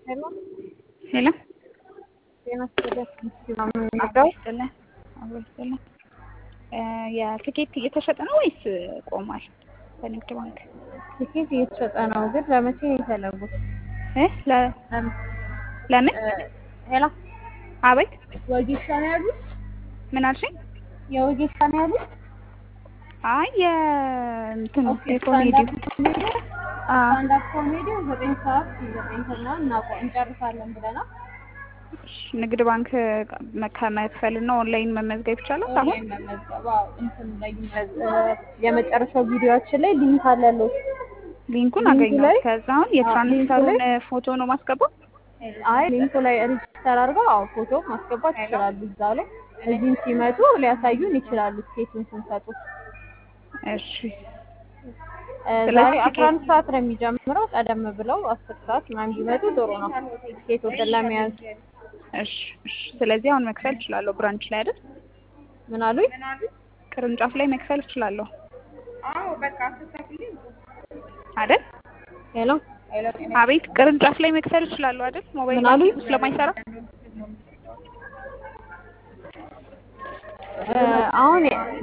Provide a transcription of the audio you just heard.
ሄሎ ሄሎ ጤና ይስጥልኝ። አብረው ይስጥልን አብረው ይስጥልን። የትኬት እየተሸጠ ነው ወይስ ቆሟል? በንግድ ባንክ ትኬት እየተሸጠ ነው፣ ግን ለመቼ ነው የፈለጉት? እ ለ- ለምን? ሄሎ አቤት ወጌሻ ነው ያሉት? ምን አልሽኝ? የወጌሻ ነው ያሉት? አይ የእንትኑ ኦኬ፣ የኮሜዲ ስታንዳፕ ኮሜዲ ስታንዳፕ ኮሜዲ ዘጠኝ ሰዓት ዘጠኝ ሰዓት እናቆ- እንጨርሳለን ብለናል። ንግድ ባንክ ከመክፈል እና ኦንላይን መመዝገብ ይቻላል። አሁን ኦንላይን መመዝገብ አዎ፣ እንትን ላይ ይመዝ- የመጨረሻው ቪዲዮችን ላይ ሊንክ አለለው። ሊንኩን ሊንኩ አገኘሁት። ላይ- ከዛ አሁን የትራንስፈሩን ፎቶ ነው ማስገባው። አይ ሊንኩ ላይ ሬጅስተር አድርገው አዎ ፎቶ ማስገባት ይችላሉ። እዛው ላይ እዚህም ሲመጡ ሊያሳዩን ይችላሉ ቲኬቱን ስንሰጡ። እሺ እ ስለዚህ ዛሬ ቲኬት- አስራ አንድ ሰዓት ነው የሚጀምረው። ቀደም ብለው አስር ሰዓት ምናምን ቢመጡ ጥሩ ነው ቲኬቶችን ለመያዝ። እሺ እሺ። ስለዚህ አሁን መክፈል እችላለሁ። ብራንች ላይ አይደል? ምን አሉኝ? ቅርንጫፍ ላይ መክፈል እችላለሁ አይደል? ሄሎ አቤት ቅርንጫፍ ላይ መክፈል እችላለሁ አይደል? ሞባይል ምን አሉኝ? ባንኪንግ ስለማይሰራ እ አሁን